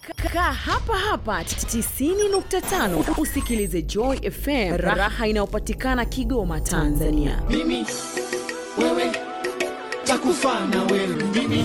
Kaa hapa hapa 90.5 usikilize Joy FM, raha inayopatikana Kigoma, Tanzania. mimi wewe takufa na wewe mimi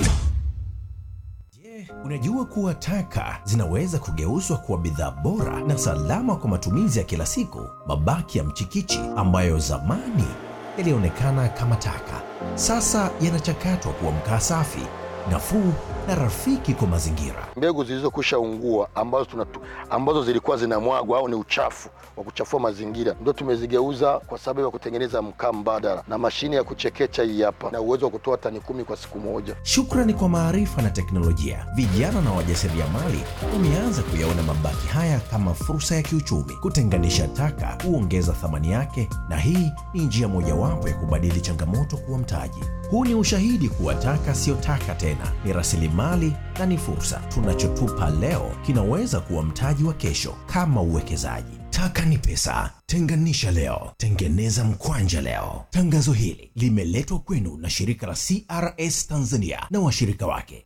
Unajua kuwa taka zinaweza kugeuzwa kuwa bidhaa bora na salama kwa matumizi ya kila siku. Mabaki ya mchikichi ambayo zamani yalionekana kama taka, sasa yanachakatwa kuwa mkaa safi, nafuu na rafiki kwa mazingira. mbegu zilizokwisha ungua ambazo, tunatu, ambazo zilikuwa zinamwagwa au ni uchafu wa kuchafua mazingira ndio tumezigeuza kwa sababu ya kutengeneza mkaa mbadala na mashine ya kuchekecha hii hapa na uwezo wa kutoa tani kumi kwa siku moja. Shukrani kwa maarifa na teknolojia, vijana na wajasiriamali wameanza kuyaona mabaki haya kama fursa ya kiuchumi. Kutenganisha taka huongeza thamani yake, na hii ni njia mojawapo ya kubadili changamoto kuwa mtaji. Huu ni ushahidi kuwa taka siyo taka tena, ni rasilimali na ni fursa. Tunachotupa leo kinaweza kuwa mtaji wa kesho, kama uwekezaji. Taka ni pesa. Tenganisha leo, tengeneza mkwanja leo. Tangazo hili limeletwa kwenu na shirika la CRS Tanzania na washirika wake.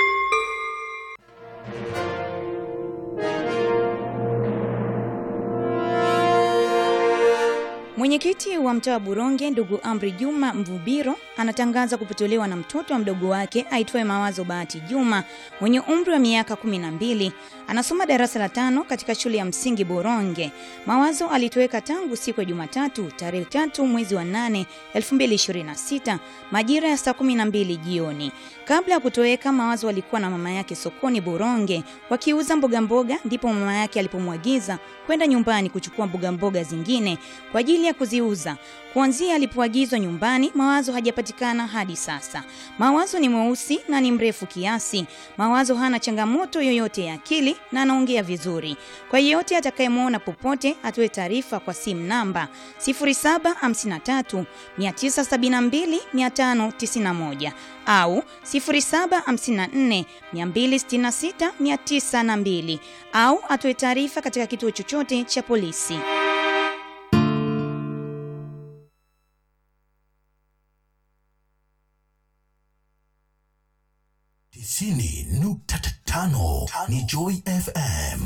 Mwenyekiti wa mtaa wa Buronge ndugu Amri Juma Mvubiro anatangaza kupotolewa na mtoto wa mdogo wake aitwaye Mawazo Bahati Juma mwenye umri wa miaka kumi na mbili. Anasoma darasa la tano katika shule ya msingi Boronge. Mawazo alitoweka tangu siku ya Jumatatu tarehe tatu mwezi wa nane 2026 majira ya saa kumi na mbili jioni. Kabla ya kutoweka, Mawazo alikuwa na mama yake sokoni Boronge wakiuza mboga mboga, ndipo mama yake alipomwagiza kwenda nyumbani kuchukua mboga mboga zingine kwa ajili ya kuziuza. Kuanzia alipoagizwa nyumbani, Mawazo hajapatikana hadi sasa. Mawazo ni mweusi na ni mrefu kiasi. Mawazo hana changamoto yoyote ya akili na anaongea vizuri. Kwa yeyote atakayemwona popote, atoe taarifa kwa simu namba 0753 972 591 au 0754 266 902 au atoe taarifa katika kituo chochote cha polisi. tisini nukta tano ni Joy FM.